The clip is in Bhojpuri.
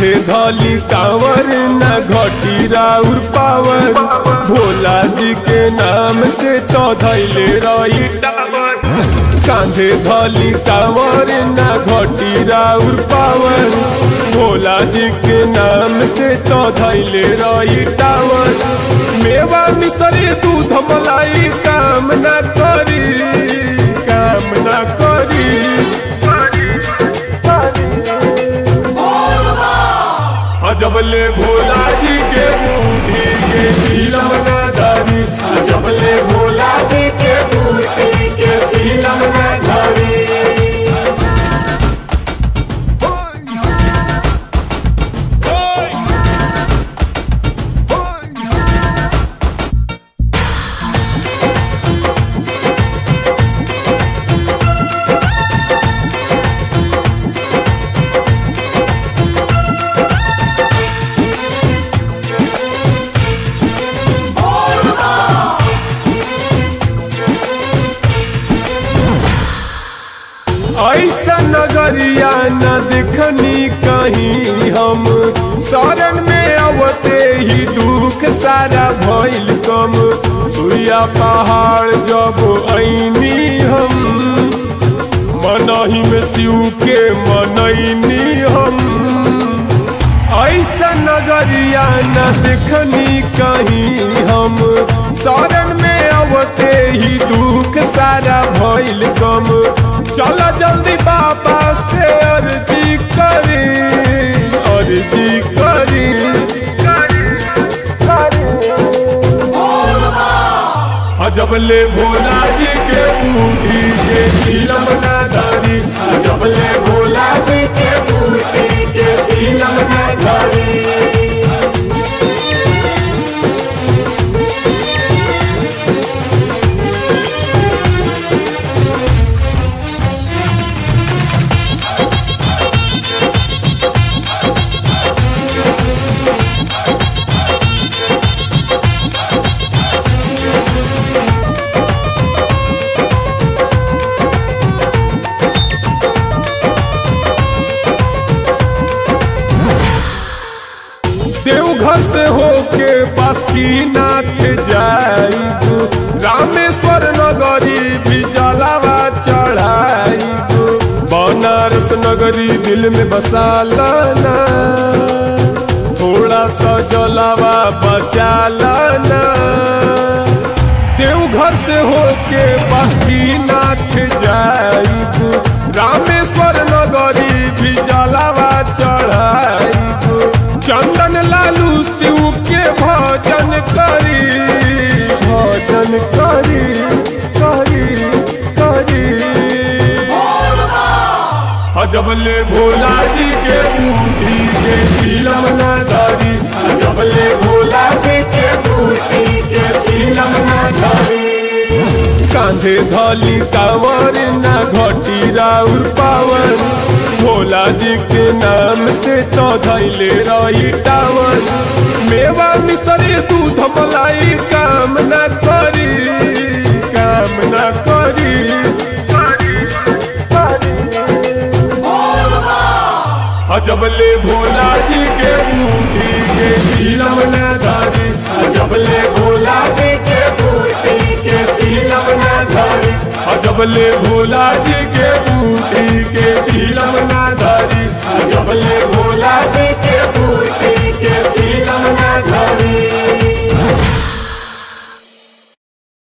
कांधे धली कांवर न घटी राउर पावर भोला जी के नाम से तो धैले रही टावर कांधे धली कांवर न घटी राउर पावर भोला जी के नाम से तो धैले रही टावर मेवा मिसरी दूध मलाई काम न करी काम न करी अजबले भोला जी के बूढ़ी के झीलम न धरी अजबले भोला जी के बूढ़ी के झीलम न धरी ऐसा नगरिया न देखनी कहीं हम शरण में अवते ही दुख सारा भइल कम सुइया पहाड़ जब ऐनी हम मनही में शिव के मनैनी हम ऐसा नगरिया न देखनी कहीं हम शरण में अवते ही दुख सारा भइल कम चल जल्दी बाबा से अर्जी करी अर्जी करी अजबले भोला जी के बूढ़ी के झीलम न धरी अजबले भोला जी के बूढ़ी के झीलम न धरी देवघर से होके बासुकीनाथ जाइब रामेश्वर नगरी भी जलावा चढ़ाइब बनारस नगरी दिल में बसा लाना थोड़ा सा जलावा बचा लाना देवघर से होके बासुकीनाथ जाइब रामेश्वर नगरी भी जलावा चढ़ाइब चंदन लालू शिव के भजन करी भजन करी करी करी अजबले भोला जी के बूढ़ी के झीलम न धरी अजबले भोला जी के बूढ़ी के झीलम न धरी कांधे धली कांवर न घटी राउर पावर भोला जी के नाम से तो धैले रही टावर मेवा मिसरी दूध मलाई काम न करी काम न करी अजबले भोला जी के बूढ़ी के झीलम न धरी अजबले भोला जी के बूढ़ी के झीलम न धरी अजबले भोला जी के बूढ़ी